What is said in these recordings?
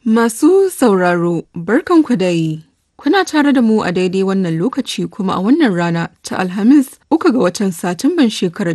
Masu sauraro, barkanku dai. Kuna tare da mu a daidai wannan lokaci kuma a wannan rana ta Alhamis uku ga watan Satumban shekarar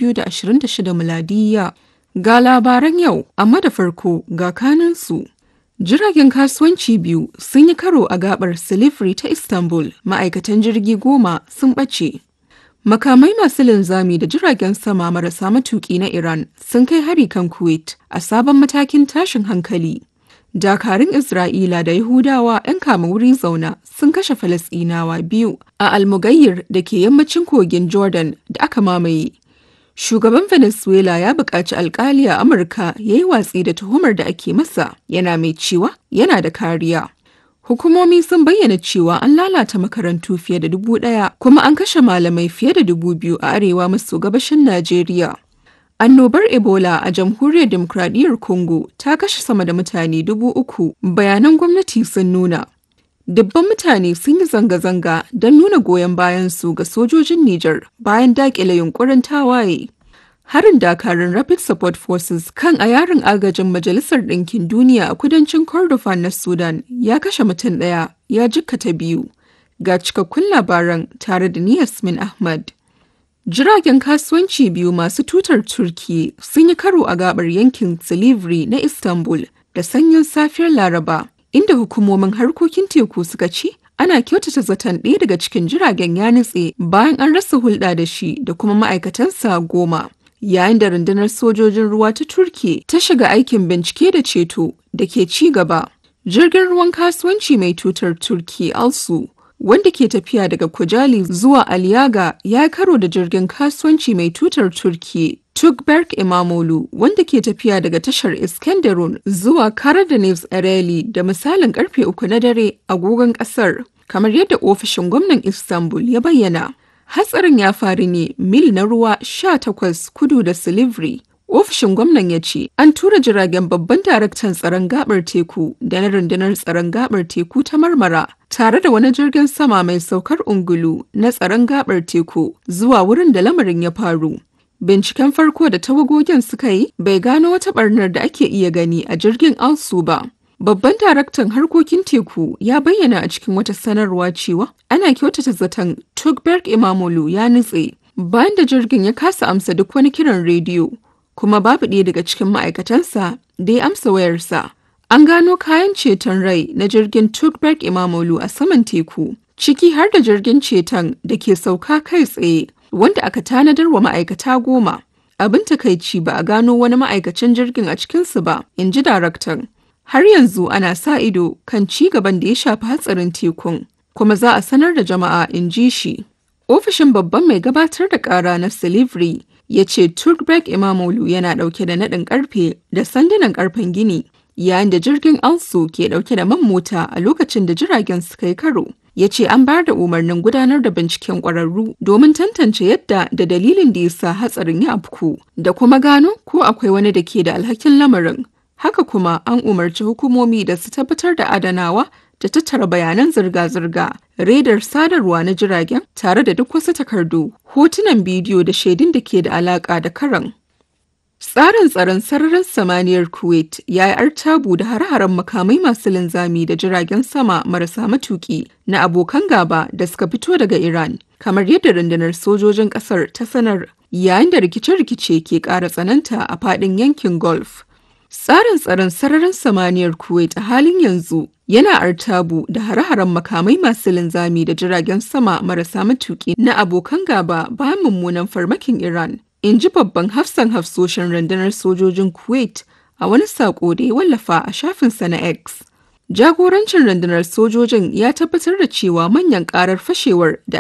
2026 miladiyya. Ga labaran yau, amma da farko ga kanansu. Jiragen kasuwanci biyu sun yi karo a gabar Silifri ta Istanbul, ma'aikatan jirgi goma sun ɓace. Makamai masu linzami da jiragen sama marasa matuƙi na Iran sun kai hari kan Kuwait a sabon matakin tashin hankali. Dakarun Isra'ila da Yahudawa 'yan kama wuri zauna sun kashe Falasɗinawa biyu a Almugayyir da ke yammacin kogin Jordan da aka mamaye. Shugaban Venezuela ya buƙaci alkali a Amurka ya yi watsi da tuhumar da ake masa yana mai cewa yana da kariya. Hukumomi sun bayyana cewa an lalata makarantu fiye da dubu ɗaya kuma an kashe malamai fiye da dubu biyu a arewa maso gabashin Najeriya. Annobar Ebola a Jamhuriyar Demokradiyyar Congo ta kashe sama da mutane dubu uku bayanan gwamnati sun nuna. Dubban mutane sun yi zanga-zanga don nuna goyon bayansu ga sojojin Nijar bayan daƙile yunkurin tawaye. Harin dakarun Rapid Support Forces kan a yarin agajin Majalisar Ɗinkin Duniya a kudancin Kordofan na Sudan ya kashe mutum ɗaya ya jikkata biyu. Ga cikakkun labaran tare da ni Yasmin Ahmad. Jiragen kasuwanci biyu masu tutar Turki sun yi karo a gabar yankin Silivri na Istanbul da sanyin safiyar Laraba, inda hukumomin harkokin teku suka ce ana kyautata zaton ɗaya daga cikin jiragen ya nutse bayan an rasa hulɗa da shi da kuma ma'aikatansa goma. Yayin da rundunar sojojin ruwa ta Turki ta shiga aikin bincike da ceto da ke ci gaba. Jirgin ruwan kasuwanci mai tutar Turki Alsu wanda ke tafiya daga Kujali zuwa Aliyaga ya karo da jirgin kasuwanci mai tutar Turki Tugberk Imamolu wanda ke tafiya daga tashar Iskenderun zuwa Karadeniz Ereli da misalin karfe uku na dare agogon kasar kamar yadda ofishin gwamnan Istanbul ya bayyana. Hatsarin ya faru ne mil na ruwa 18 kudu da Silivri. Ofishin gwamnan ya ce an tura jiragen babban daraktan tsaron gabar teku da na rundunar tsaron gabar teku ta Marmara tare da wani jirgin sama mai saukar ungulu na tsaron gabar teku zuwa wurin da lamarin ya faru. Binciken farko da tawagogin suka yi bai gano wata barnar da ake iya gani a jirgin Alsu ba. Babban daraktan harkokin teku ya bayyana a cikin wata sanarwa cewa ana kyautata zaton Tugberg Imamolu ya nutse bayan da jirgin ya kasa amsa duk wani kiran rediyo. kuma babu ɗaya daga cikin ma'aikatansa da ya amsa wayarsa. An gano kayan ceton rai na jirgin Tugberg Imamolu a saman teku, ciki har da jirgin ceton da ke sauka kai tsaye wanda aka tanadar wa ma'aikata goma. Abin takaici ba a gano wani ma'aikacin jirgin a cikinsu ba, in ji daraktan. Har yanzu ana sa ido kan ci gaban da ya shafi hatsarin tekun, kuma za a sanar da jama'a in ji shi. Ofishin babban mai gabatar da ƙara na Silivri ya ce Turkbek Imamolu yana ɗauke da naɗin ƙarfe da sandunan ƙarfen gini yayin da jirgin Alsu ke ɗauke da man mota a lokacin da jiragen suka yi karo. Ya ce an bayar da umarnin gudanar da binciken ƙwararru domin tantance yadda da dalilin da ya sa hatsarin ya afku da kuma gano ko akwai wani da ke da alhakin lamarin. Haka kuma an umarci hukumomi da su tabbatar da adanawa da tattara bayanan zirga-zirga, redar sadarwa na jiragen tare da duk wasu takardu, hotunan bidiyo da shaidun da ke da alaka da karan. Tsarin tsaron sararin samaniyar Kuwait ya yi artabu da hare-haren makamai masu linzami da jiragen sama marasa matuki na abokan gaba da suka fito daga Iran, kamar yadda rundunar sojojin ƙasar ta sanar yayin da rikice-rikice ke ƙara tsananta a faɗin yankin Gulf. Tsarin tsaron sararin samaniyar Kuwait a halin yanzu yana artabu da hare-haren makamai masu linzami da jiragen sama marasa matuƙi na abokan gaba bayan mummunan farmakin Iran. In ji babban hafsan hafsoshin rundunar sojojin Kuwait a wani saƙo da ya wallafa a shafinsa na X. Jagorancin rundunar sojojin ya tabbatar da cewa manyan ƙarar fashewar da